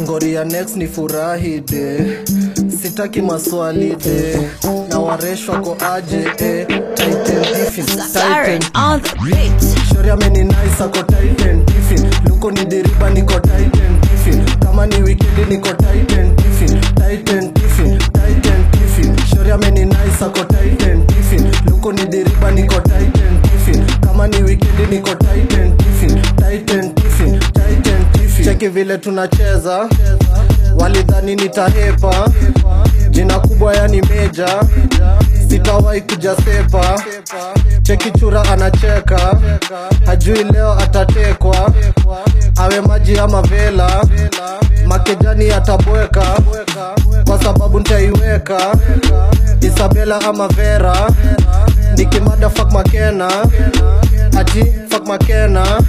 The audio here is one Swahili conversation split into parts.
ngoria next ni furahi de sitaki maswali de na waresh wako aje eh. Titan Tiffin, Siren Titan on the beat. Shori ameni nice ako Titan Tiffin Luko ni deriba niko Titan Tiffin Kama ni weekendi niko Titan Tiffin Titan Tiffin, Titan Tiffin Shori ameni nice ako Titan Tiffin Luko ni deriba niko Titan Tiffin Kama ni weekendi niko Titan Tiffin Titan Tiffin, Titan Tiffin Cheki vile tunacheza Walidhani nitahepa Jina kubwa yani meja Sitawahi kuja sepa Cheki chura anacheka Hajui leo atatekwa Awe maji ama vela Makejani atabweka Kwa sababu ntaiweka Isabela ama Vera Nikimada fuck Makena Ati fuck Makena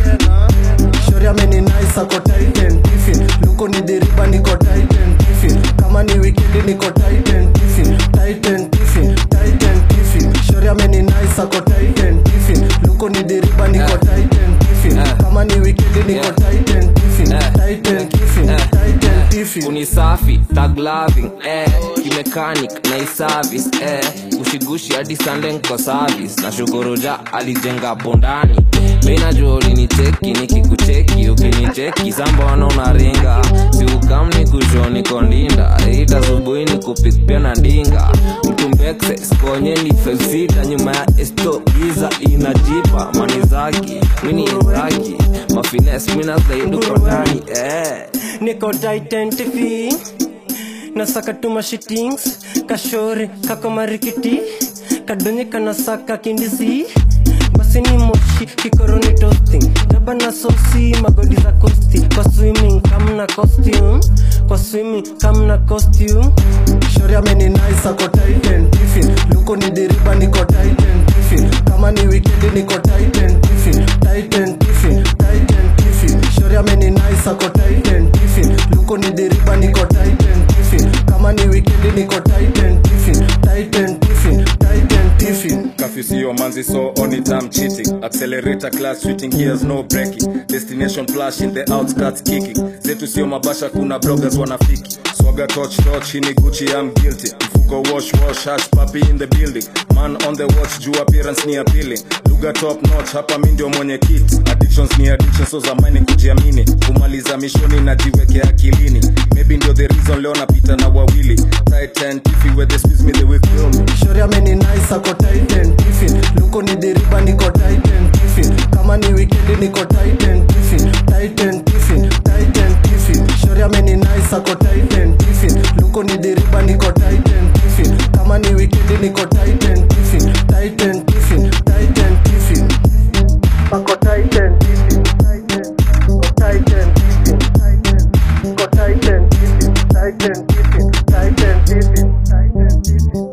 Shori ameni nice ako Titan Tiffin Luko ni deriba niko Titan Tiffin Kama ni weekendi niko Titan Tiffin Titan Tiffin, Titan Tiffin Shori ameni nice ako Titan Tiffin Luko ni deriba niko Titan Tiffin Kama ni weekendi niko Titan Tiffin Titan Tiffin, Titan Tiffin unisafi tag loving eh kimechanic na iservice eh ushigushi hadi sunday nko service na shukuruja alijenga bondani minajua ulinicheki nikikucheki ukinicheki sambona unaringa siukamni kushoni kondinda ita subuhi ni kupikpia na ndinga mtumbekse skonye ni felsita nyuma ya esto giza inajipa mani zaki mini zaki mafines minazaiduko ndani eh niko Titan TV nasaka tuma shitings kashore kako marikiti kadonye kanasaka kindisi basi ni moshi kikoroni toasting daba na sosi magodi za kosti kwa swimming kamna costume kwa swimming kamna costume Shori ameni nice ako Titan Tiffin Luko ni deriba niko Titan Tiffin Kama ni weekendi niko Titan Tiffin Titan Tiffin, Titan Tiffin Shori ameni nice ako Titan Tiffin Luko ni deriba niko Titan Tiffin Kama ni weekendi niko Titan Tiffin Titan Tiffin, Titan Tiffin Curfew sio manzi so on it I'm cheating Accelerator class switching gears no braking Destination flash in the outskirts kicking Zetu sio mabasha kuna bloggers wanafiki Swaga touch touch hii ni Gucci I'm guilty Mfuko wash wash hash papi in the building Man on the watch juu appearance ni appealing Lugha top notch hapa mi ndio mwenye kit Addictions ni addiction so zamani kujiamini Kumaliza mishoni najiwekea akilini Maybe ndio the reason leo napita na wawili Titan tiffy where they squeeze me they will kill me Shori ameni nice ako Titan Tiffin Luko ni deriba niko Titan Tiffin Kama ni weekendi niko Titan Tiffin Titan Tiffin, Titan Tiffin Shori ameni nice ako Titan Tiffin Luko ni deriba niko Titan Tiffin Kama ni weekendi niko Titan Tiffin Titan Tiffin, Titan Tiffin Ako Titan Tiffin Ako Titan Tiffin Ako Titan Tiffin Titan Tiffin Titan Tiffin Titan Tiffin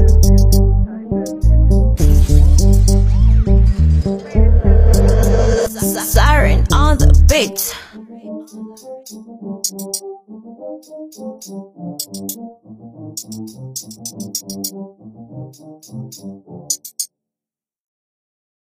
Siren on the beat.